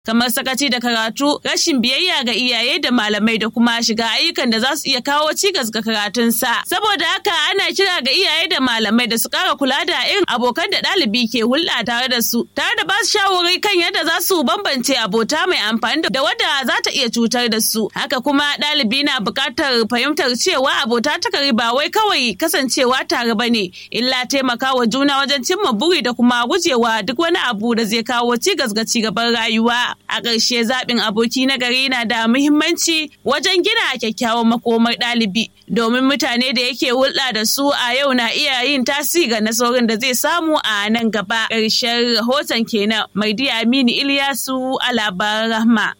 kamar sakaci da karatu, rashin biyayya ga iyaye da malamai da kuma shiga ayyukan da za su iya kawo cigas ga karatunsa. Saboda haka ana kira ga iyaye da malamai da su ƙara kula da irin abokan da ɗalibi ke hulɗa tare da su, tare da ba su shawarwari kan yadda za su bambance abota mai amfani da wadda za ta iya cutar da su. Haka kuma ɗalibi na buƙatar fahimtar cewa abota ta kari ba wai kawai kasancewa tare ba ne, illa taimakawa juna wajen cimma buri da kuma gujewa duk wani abu da zai kawo cigas ga cigaban rayuwa. A ƙarshe zaɓin aboki na gari na da muhimmanci wajen gina kyakkyawan makomar ɗalibi domin mutane da yake hulɗa da su a yau na iya yin tasiri ga nasarorin da zai samu a nan gaba. Ƙarshen rahoton kenan Maidi Aminu Ilyasu a labaran Rahma.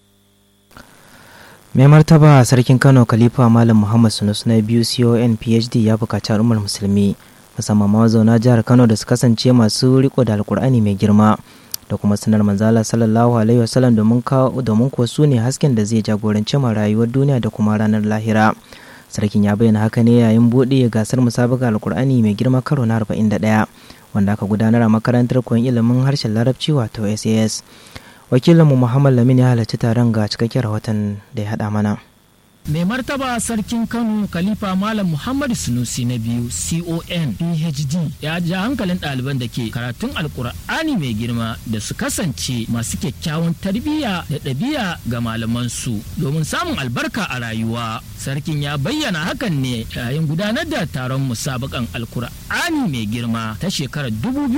mai martaba sarkin kano khalifa malam muhammad sunus na biyu con phd ya bukaci al'ummar musulmi musamman mazauna jihar kano da su kasance masu riko da alkur'ani mai girma da kuma sanar manzala sallallahu alaihi wasallam domin domin kuwa su ne hasken da zai jagoranci ma rayuwar duniya da kuma ranar lahira sarkin ya bayyana haka ne yayin buɗe gasar musabaka alkur'ani mai girma karo na 41 wanda aka gudanar a makarantar koyon ilimin harshen larabci wato sas wakilinmu muhammad lamin ya halarci taron ga cikakken rahoton da ya haɗa mana mai martaba sarkin kano khalifa malam muhammadu sunusi na biyu con phd ya ja hankalin ɗaliban da ke karatun alkur'ani mai girma da su kasance masu kyakkyawan tarbiyya da ɗabi'a ga malamansu domin samun albarka a rayuwa sarkin ya bayyana hakan ne yayin gudanar da taron musabakan alkur'ani mai girma ta shekarar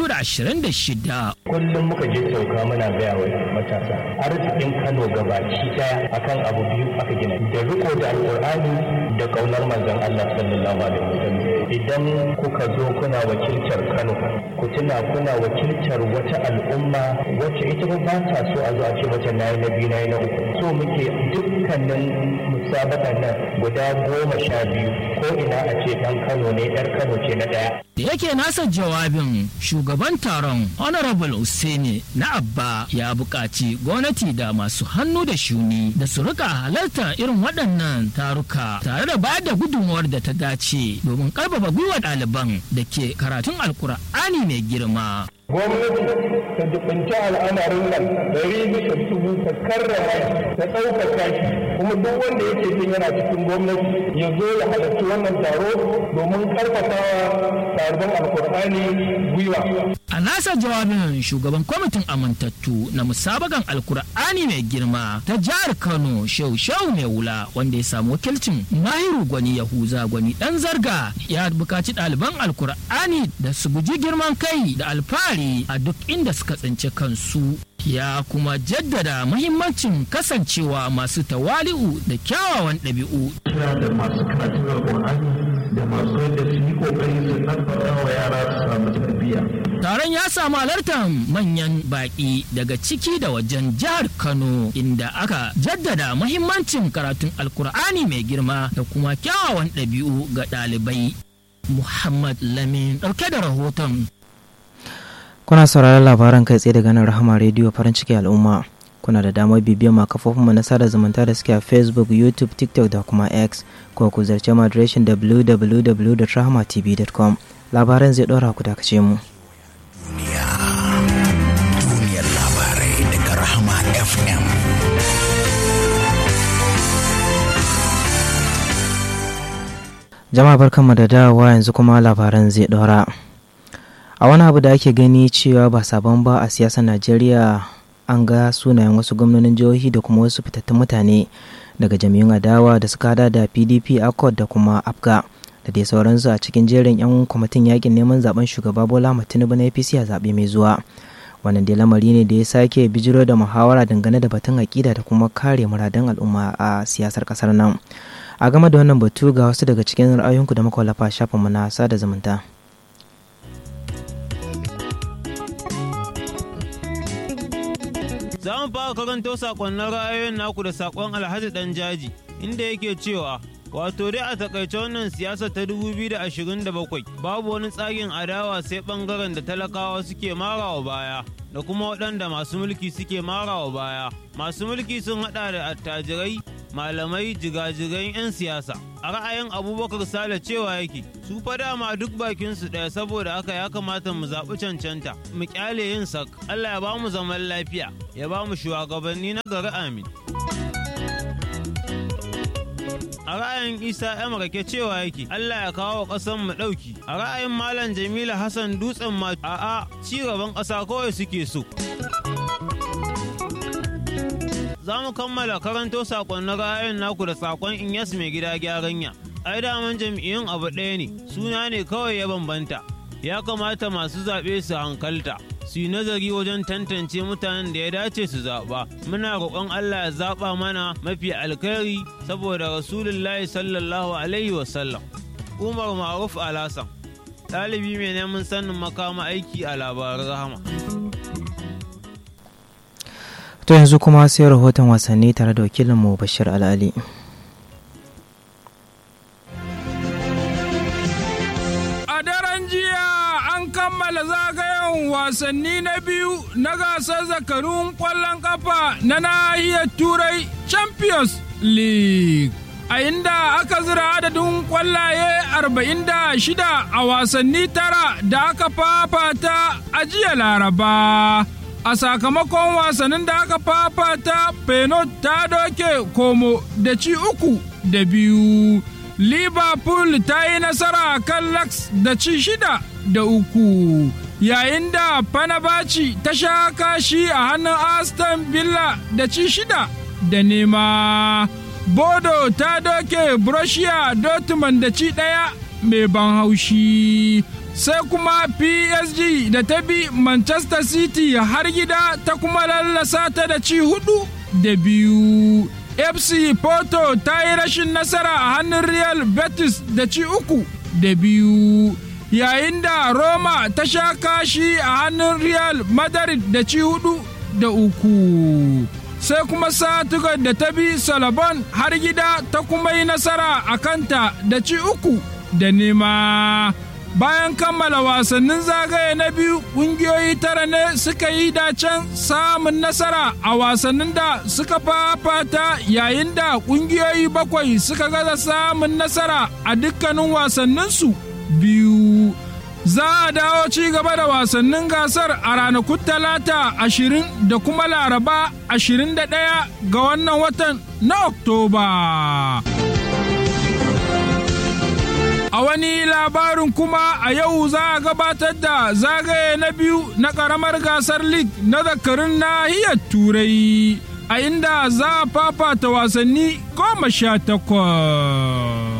2026 kullum muka je sauka muna gaya wa matasa arzikin kano gabaki daya akan abu biyu aka gina da riko da alkur'ani da kaunar manzon Allah sallallahu alaihi wasallam idan kuka zo kuna wakiltar Kano ku tuna kuna wakiltar wata al'umma wacce ita ba ta so a zo a ce mata nayi na biyu nayi na uku so muke dukkanin musabakan nan guda goma sha biyu ko ina a ce dan Kano ne yar Kano ce na daya da yake nasa jawabin shugaban taron honorable Hussaini na abba ya buƙaci gwamnati da masu hannu da shuni da su rika halarta irin waɗannan taruka tare da bayar da gudunmuwar da ta dace domin ƙarfafa gwiwa ɗaliban da ke karatun alkur'ani mai girma gwamnati ta dubinci al'amarin nan dari bisa dubu ta karrama ta ɗaukaka shi kuma duk wanda yake jin yana cikin gwamnati ya zo ya halarci wannan taro domin karfafawa ɗaliban alkur'ani gwiwa a nasa jawabin shugaban kwamitin amintattu na musabakan alkur'ani mai girma ta jihar kano shehu shehu mai wula wanda ya samu wakilcin mahiru gwani yahuza gwani dan zarga ya bukaci ɗaliban alkur'ani da su guji girman kai da alfahari a duk inda suka tsinci kansu ya kuma jaddada mahimmancin kasancewa masu tawali'u da kyawawan ɗabi'u. da masu karatun alkur'ani da masu yadda su yi kokari su ɗabbaka wa yara su samu tarbiyya. Taron ya samu halartar manyan baƙi daga ciki da wajen jihar Kano inda aka jaddada mahimmancin karatun alkur'ani mai girma da kuma kyawawan ɗabi'u ga ɗalibai. Muhammad Lamin ɗauke da rahoton. Kuna sauraron labaran kai tsaye daga nan Rahama Radio farin ciki al'umma. Kuna da damar bibiyar ma kafofinmu na sada zumunta da suke a Facebook, YouTube, TikTok da kuma X. Ko ku zarce mu adireshin www.rahamatv.com. Labaran zai ɗora ku dakace mu. Duniya. Duniyar labarai daga Rahama FM. Jama'a barkanmu da dawowa yanzu kuma labaran zai ɗora. a wani abu da ake gani cewa ba sabon ba a siyasar najeriya an ga sunayen wasu gwamnonin jihohi da kuma wasu fitattun mutane daga jami'un adawa da suka hada da pdp accord da kuma afga da dai sauransu a cikin jerin 'yan kwamitin yakin neman zaben shugaba bola tinubu na apc a zaɓe mai zuwa wannan dai lamari ne da ya sake bijiro da muhawara dangane da batun aƙida da kuma kare muradan al'umma a siyasar ƙasar nan a game da wannan batu ga wasu daga cikin ra'ayoyinku da muka wallafa shafinmu na sada zumunta Za mu fara karanto sakonnin ra'ayoyin naku da sakon Alhaji Dan Jaji inda yake cewa wato dai a takaice wannan siyasa ta 2027 babu wani tsarin adawa sai bangaren da talakawa suke marawa baya da kuma waɗanda masu mulki suke marawa baya masu mulki sun hada da attajirai malamai jigajigan 'yan siyasa a ra'ayin abubakar sale cewa yake su fa dama duk bakinsu ɗaya saboda haka ya kamata mu zaɓi cancanta mu kyale yin sak allah ya ba mu zaman lafiya ya ba mu shugabanni na gari amin a ra'ayin isa yan rake cewa yake allah ya kawo ƙasan mu ɗauki a ra'ayin malam jamila hassan dutsen ma a'a ci gaban ƙasa kawai suke so za mu kammala karanto sakonnin ra'ayin naku da sakon inyas mai gida gyaranya ai daman jam'iyyun abu ɗaya ne suna ne kawai ya bambanta ya kamata masu zaɓe su hankalta su yi nazari wajen tantance mutanen da ya dace su zaɓa muna roƙon Allah ya zaɓa mana mafi alkhairi saboda rasulullahi sallallahu alaihi wasallam umar ma'ruf alasan ɗalibi mai neman sanin makama aiki a labaran rahama to yanzu kuma sai rahoton wasanni tare da wakilinmu bashir al'ali kammala zagayen wasanni na biyu na gasar zakarun kwallon kafa na nahiyar turai champions league a inda aka zira adadin kwallaye 46 a wasanni tara da aka fafata a jiya laraba a sakamakon wasannin da aka fafata penot ta doke komo da ci uku da biyu liverpool ta yi nasara kan lax da ci shida da uku yayin da Fanabaci ta sha kashi a hannun Aston Villa da ci shida da nema. Bodo ta doke Borussia Dortmund da ci ɗaya mai ban haushi. Sai kuma PSG da ta bi Manchester City har gida ta kuma lallasa ta da ci hudu da biyu. FC Porto ta yi rashin nasara a hannun Real Betis da ci uku da biyu. yayin da Roma ta sha kashi a hannun Real Madrid da ci hudu da uku. Sai kuma Satugar da ta bi Salabon har gida ta kuma yi nasara a kanta da ci uku da nema. Bayan kammala wasannin zagaye na biyu ƙungiyoyi tara ne suka yi dacen samun nasara a wasannin da suka fafata yayin da ƙungiyoyi bakwai suka gaza samun nasara a dukkanin wasanninsu. biyu za a dawo ci gaba da wasannin gasar a ranakun talata ashirin da kuma laraba ashirin da ɗaya ga wannan watan na oktoba a wani labarin kuma a yau za a gabatar da zagaye na biyu na ƙaramar gasar league na zakarun nahiyar turai a inda za a fafata wasanni goma sha takwas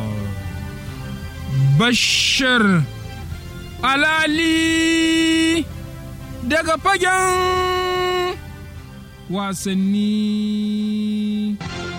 Bashir Alali daga fagen wasanni.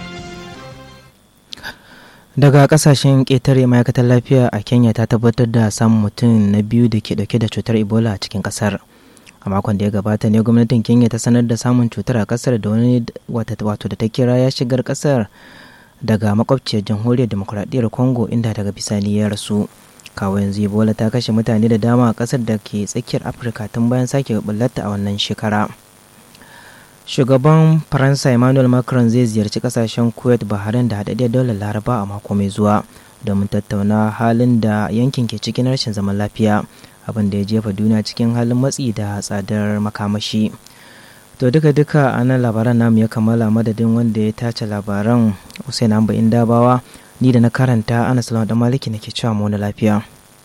Daga kasashen ƙetare ma'aikatar lafiya a Kenya ta tabbatar da samun mutum na biyu da ke ɗauke da cutar Ebola a cikin ƙasar. A makon da ya gabata ne gwamnatin Kenya ta sanar da samun cutar a ƙasar da wani wato da ta kira ya shigar ƙasar daga makwabciyar jamhuriyar demokuraɗiyyar congo inda daga bisani ya rasu kawo yanzu ebola ta kashe mutane da dama a ƙasar da ke tsakiyar afirka tun bayan sake bullarta a wannan shekara shugaban faransa emmanuel macron zai ziyarci kasashen kuwait bahrain da haɗaɗɗiyar daular laraba a mako mai zuwa domin tattauna halin da yankin ke cikin rashin zaman lafiya abin da ya jefa duniya cikin halin matsi da tsadar makamashi to duka duka a nan labaran namu ya kammala madadin wanda ya tace labaran Hussein Amba Dabawa ni da na karanta ana salama da maliki nake cewa mu na lafiya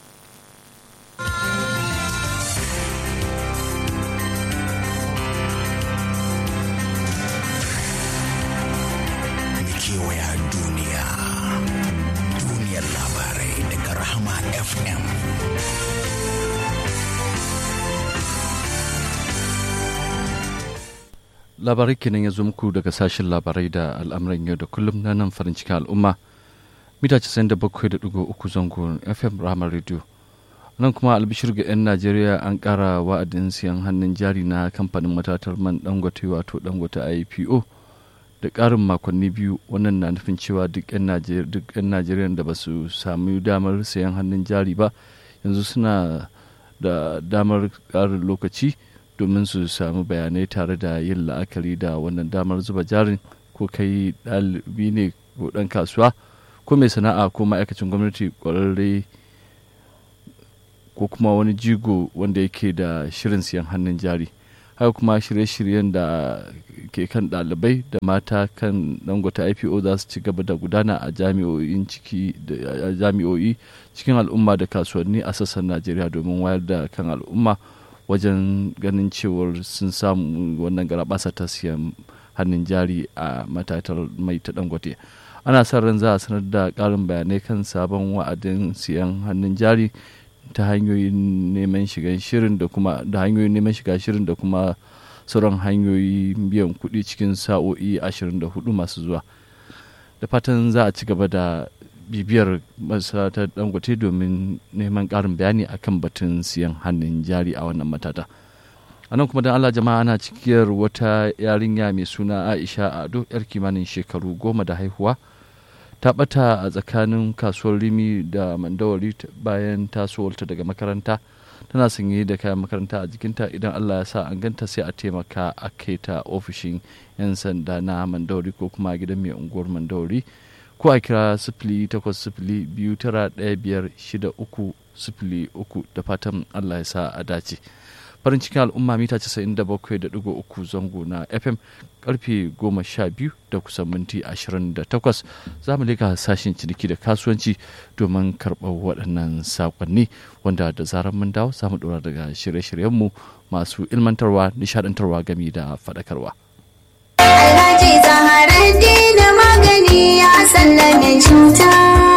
kewaya duniya duniyar labarai daga rahama fm labarai kenan ya zo muku daga sashen labarai da al'amuran yau da kullum na nan farin cikin al'umma mita 97.3 zango fm rahama radio nan kuma albishir ga 'yan najeriya an kara wa'adin siyan hannun jari na kamfanin matatar man dangote wato dangote ipo da karin makonni biyu wannan na nufin cewa duk 'yan najeriya da ba su sami damar sayan hannun jari ba yanzu suna da damar karin lokaci domin su samu bayanai tare da yin la'akari da wannan damar zuba jarin ko kai ɗalibi ne ko ɗan kasuwa ko mai sana'a ko ma'aikacin gwamnati ƙwararre ko kuma wani jigo wanda yake da shirin siyan hannun jari haka kuma shirye-shiryen da ke kan ɗalibai da mata kan dangwata ipo za su ci gaba da gudana a jami'o'in ciki da jami'o'i cikin al'umma da kasuwanni a sassan najeriya domin wayar da kan al'umma wajen ganin cewar sun samu wannan garabasa ta siyan hannun jari a matatar mai ta dangote ana sa ran za a sanar da ƙarin bayanai kan sabon wa'adin siyan hannun jari ta hanyoyin neman shiga shirin da kuma da hanyoyin neman shiga shirin da kuma sauran hanyoyin biyan kuɗi cikin sa'o'i 24 masu zuwa da fatan za a ci gaba da bibiyar masarautar dangote domin neman ƙarin bayani akan batun siyan hannun jari a wannan matata a nan kuma don allah jama'a ana cikiyar wata yarinya mai suna aisha ado yar kimanin shekaru goma da haihuwa ta bata a tsakanin kasuwar rimi da mandawari bayan tasowarta daga makaranta tana sanye da kayan makaranta a jikinta idan allah ya sa an ganta sai a taimaka a kai ta ofishin 'yan sanda na mandawari ko kuma gidan mai unguwar mandawari ko a kira sifili takwas sifili biyu tara ɗaya biyar shida uku sifili uku da fatan allah ya sa a dace farin cikin al'umma mita 97.3 zango na fm karfe 12 da kusan minti 28 za mu leka sashen ciniki da kasuwanci domin karɓar waɗannan saƙonni wanda da zarar mun dawo za mu ɗora daga shirye-shiryenmu masu ilmantarwa nishaɗantarwa gami da faɗakarwa. Alhaji Zaharaddin magani ya sallame cuta.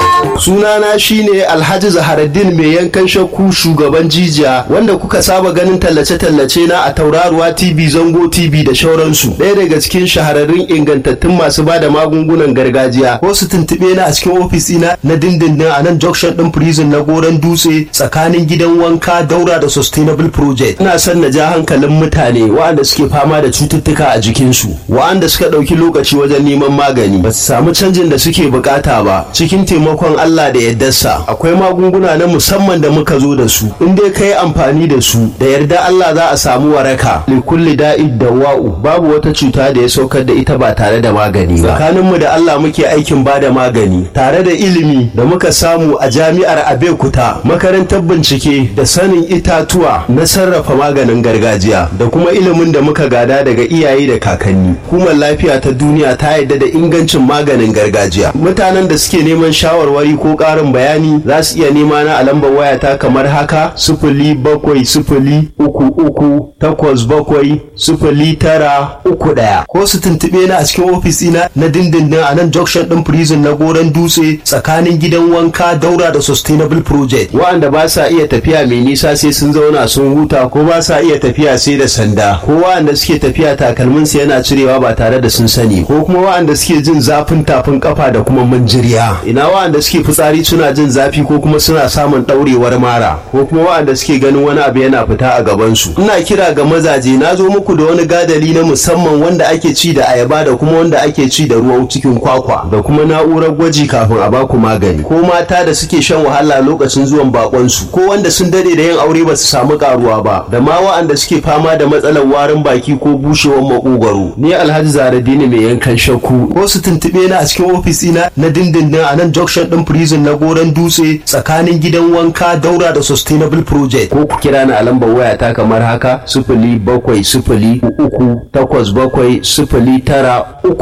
sunana shine alhaji zaharaddin mai yankan shakku shugaban jijiya wanda kuka saba ganin tallace-tallace na a tauraruwa tv zango tv da shauransu ɗaya daga cikin shahararrun ingantattun masu bada magungunan gargajiya ko su tuntuɓe na a cikin ofis ina na dindindin a nan junction ɗin prison na goron dutse tsakanin gidan wanka daura da sustainable project ina son na ja hankalin mutane waɗanda suke fama da cututtuka a jikinsu waɗanda suka ɗauki lokaci wajen neman magani ba su samu canjin da suke bukata ba cikin taimakon Allah da yaddarsa akwai magunguna na musamman da muka zo da su in dai ka yi amfani da su da yarda Allah za a samu waraka li kulli da'id da wa'u babu wata cuta da ya saukar da ita ba tare da magani ba tsakaninmu da Allah muke aikin ba da magani tare da ilimi da muka samu a jami'ar Abeokuta makarantar bincike da sanin itatuwa na sarrafa maganin gargajiya da kuma ilimin da muka gada daga iyaye da kakanni hukumar lafiya ta duniya ta yarda da ingancin maganin gargajiya mutanen da suke neman shawarwari ko ƙarin bayani za su iya nema na a lambar wayata kamar haka sifili bakwai sifili uku uku takwas bakwai sifili tara uku ɗaya ko su tuntuɓe na a cikin ofis ina na dindindin a nan junction ɗin prison na goron dutse tsakanin gidan wanka daura da sustainable project wa'anda ba sa iya tafiya mai nisa sai sun zauna sun huta ko ba sa iya tafiya sai da sanda ko wa'anda suke tafiya takalminsu yana cirewa ba tare da sun sani ko kuma wa'anda suke jin zafin tafin kafa da kuma manjiriya ina wa'anda suke fitsari suna jin zafi ko kuma suna samun ɗaurewar mara ko kuma wa'anda suke ganin wani abu yana fita a gabansu ina kira ga mazaje na zo muku da wani gadali na musamman wanda ake ci da ayaba da kuma wanda ake ci da ruwan cikin kwakwa da kuma na'urar gwaji kafin a baku magani ko mata da suke shan wahala lokacin zuwan bakonsu ko wanda sun dade da yin aure ba su samu karuwa ba da ma wa'anda suke fama da matsalar warin baki ko bushewar makogwaro ni alhaji zaradini mai yankan shakku ko su tuntube na a cikin ofis ina na dindindin a nan junction din prison na goron dutse tsakanin gidan wanka daura da sustainable project ko ku kira ni a lambar waya ta kamar haka sifili bakwai sifili uku takwas bakwai sifili tara uku